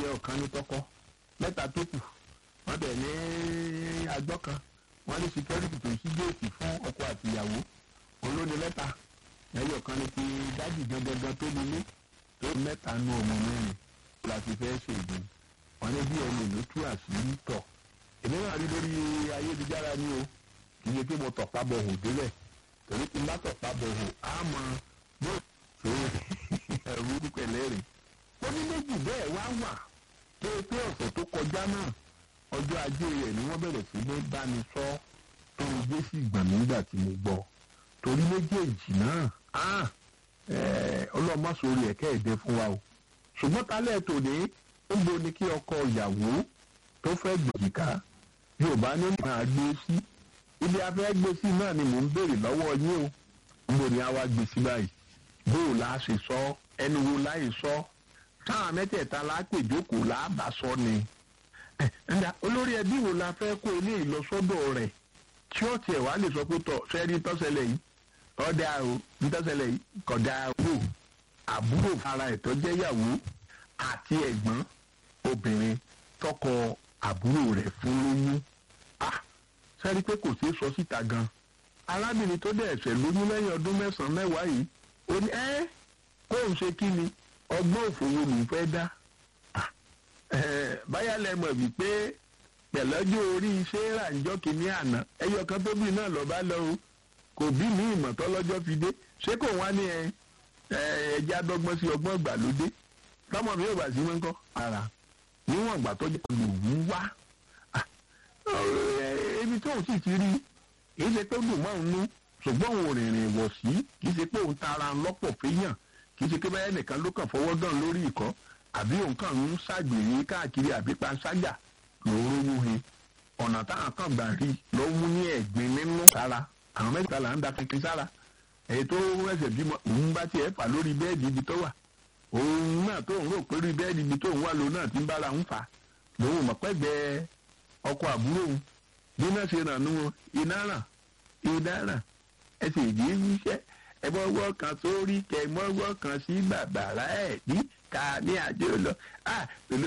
ẹyẹ ọ̀kan ní tọkọ mẹ́ta tó kù wọ́n bẹ̀ ní agbọ́ kan wọ́n ní security tó ṣí géètì fún ọkọ àti ìyàwó olóni mẹ́ta ẹyẹ ọ̀kan ní ti dájì gangan tó nílé tó mẹ́ta nú ọmọ mẹ́rin láti fẹ́ ṣègùn wọ́n ní bí ẹni ló tú àṣírí tọ̀ èmi náà rí lórí ayélujára ni o kì í ṣe pé mo tọ̀ pábọ̀ hò délẹ̀ torí tí n bá tọ̀ pábọ̀ hò á mọ yóò ṣe ẹ̀rú pẹ̀lẹ́ rè ó ní méjì bẹ́ẹ̀ wá wà tó o pé ọ̀sẹ̀ tó kọjá náà ọjọ́ ajé rẹ̀ ni wọ́n bẹ̀rẹ̀ sí ní bá mi sọ tó o gbé sí ìgbọ̀n nígbà tí mo gbọ́ torí méjèèjì náà ọlọ́mọ̀sórí ẹ̀kẹ́ ẹ̀dẹ́ fún wa o ṣùgbọ́n talẹ̀ tòní ó bo ni kí ọkọ ìyàwó tó fẹ́ gbèjìká yorùbá ní máa gbé sí ibi afẹ́ gbé sí náà ni mò ń béèrè lọ́wọ́ yín o níbo ni a wá gbé sí báyìí bó o la ṣe sọ ẹni wo láì sọ táwọn mẹ́tẹ̀ẹ̀ta la pè jókòó la bá sọ ni ẹ̀ẹ́dà olórí ẹbí wo la fẹ́ kó eléyìí lọ sọ́dọ̀ rẹ̀ tí ó tiẹ̀ wá lè sọ pé tọ̀ sẹ́ni tọ́sẹ̀lẹ̀ yìí ọ̀dà o ntọ́sẹ̀lẹ̀ yìí kọ̀dà wò àbúrò ara ẹ̀ tó jẹ́ yàwó àti ẹ̀gbọ́n obìnrin tọkọ àbúrò rẹ̀ fún lóyún ah sẹ́ni pé kò sí sọ síta gan arábìnrin tó dẹ̀ ẹ̀sẹ̀ lóyún lẹ́yìn ọdún mẹ́sàn-án mẹ́wàá yìí ó ní ẹ́ kó ń ṣe kí ni ọgbọ́n òfòwò ló ń fẹ́ dá báyà lẹ́mọ̀ wípé pẹ̀lọ́jọ́ orí iṣẹ́ ràǹjọ́ kìíní àná ẹyọ kan tó bí náà lọ́ba lọ o kò bí ní ìmọ̀tọ́ lọ́jọ́ fi dé ṣé kò wá ní ẹ ẹja dọ́gbọ́n sí ọgbọ́n ìgbàlódé tọmọ mi ò bá sí mọ́ ń kọ́ ara níwọ̀n ìgbà tó jẹ́ lòun wá ibi tóun sì ti rí kì í ṣe pé dùn mọ́ òun nú ṣùgbọ́n òun rìnrìn wọ̀ sí kì í ṣe pé òun tara lọ́pọ̀ fẹ́yàn kì í ṣe pé báyẹn nìkan ló kàn fọwọ́ dán lórí ìkọ́ àbí òun kàn ń ṣàgbèrè káàkiri àbí panṣágà lòóró wúhe ọ̀nà táwọn kan gbà rí ló mú ní ẹ̀gbin nínú sára àwọn mẹ́ta là ń da kankan sára èyí tó ẹsẹ̀ bímọ òun bá tiẹ̀ fà lórí bẹ́ẹ̀dì ibi tó wà òun náà tó ń rò pé lórí bẹ́ẹ̀dì ibi tó ń wà lòun náà ti ń bára ń fà lòun mọ̀ pẹ́gbẹ́ ọkọ àbúrò òun bí náà ṣe ràn nú iná ràn iná ràn ẹsẹ̀ ìdí wíṣẹ́ ẹ mọ́wọ́ kan sórí kẹ mọ́wọ́ kan sí bàbàrà ẹ̀ ní ká ní àjò lọ